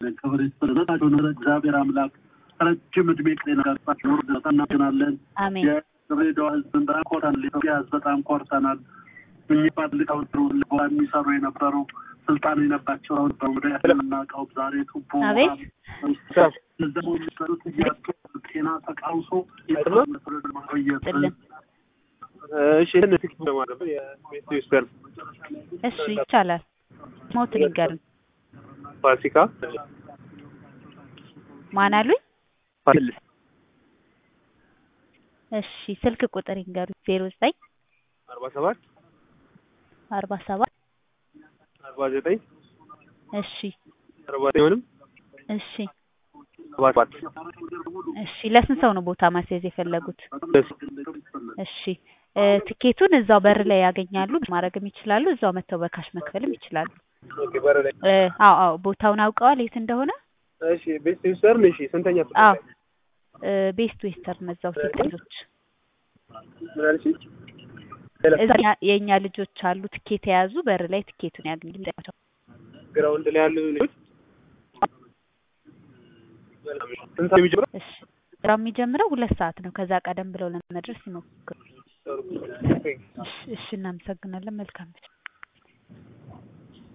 ክብር ይስጥልናቸው። እግዚአብሔር አምላክ ረጅም እድሜ ጤና ጋርጣቸው ኖር በጣም እናመሰግናለን። አሜን የድሬዳዋ ህዝብን በጣም ኮርተናል። የኢትዮጵያ ህዝብ በጣም ኮርተናል። የሚባል ሊቃውንት ቦታ የሚሰሩ የነበሩ ስልጣን የነባቸው አሁን በወደ የምናውቀው ዛሬ ቱቦ አቤት ደግሞ የሚሰሩት እያጡ ጤና ተቃውሶ ማቆየት ጥልን እሺ ይህን ትክ በማድረግ የቤተክርስቲያን እሺ ይቻላል። ሞት ንገርን ፋሲካ ማን አሉኝ? ፋሲልስ እሺ ስልክ ቁጥር ይንገሩኝ። ዜሮ ዘጠኝ አርባ ሰባት አርባ ሰባት አርባ ዘጠኝ እሺ አርባ ዘጠኝንም እሺ ሰባ ሰባት እሺ ለስንት ሰው ነው ቦታ ማስያዝ የፈለጉት? ደስ እሺ እ ትኬቱን እዛው በር ላይ ያገኛሉ። ማድረግም ይችላሉ። እዛው መጥተው በካሽ መክፈልም ይችላሉ። ኦኬ በር ላይ እ አዎ አዎ ቦታውን አውቀዋል የት እንደሆነ? እሺ ቤተክርስቲያን እሺ ስንተኛ ፍቅር አዎ ላይ እ ቤስት ዌስተርን እዛው ሴት ልጆች ምን አልሽ እዛ የእኛ ልጆች አሉ ትኬት የያዙ በር ላይ ትኬቱን ያገኙ። ግራውንድ ላይ ያሉ ልጆች ስንት ሰዓት የሚጀምረው እሺ ስራው የሚጀምረው ሁለት ሰዓት ነው። ከዛ ቀደም ብለው ለመድረስ ይሞክሩ። እሺ እሺ እናመሰግናለን። መልካም ምሽት።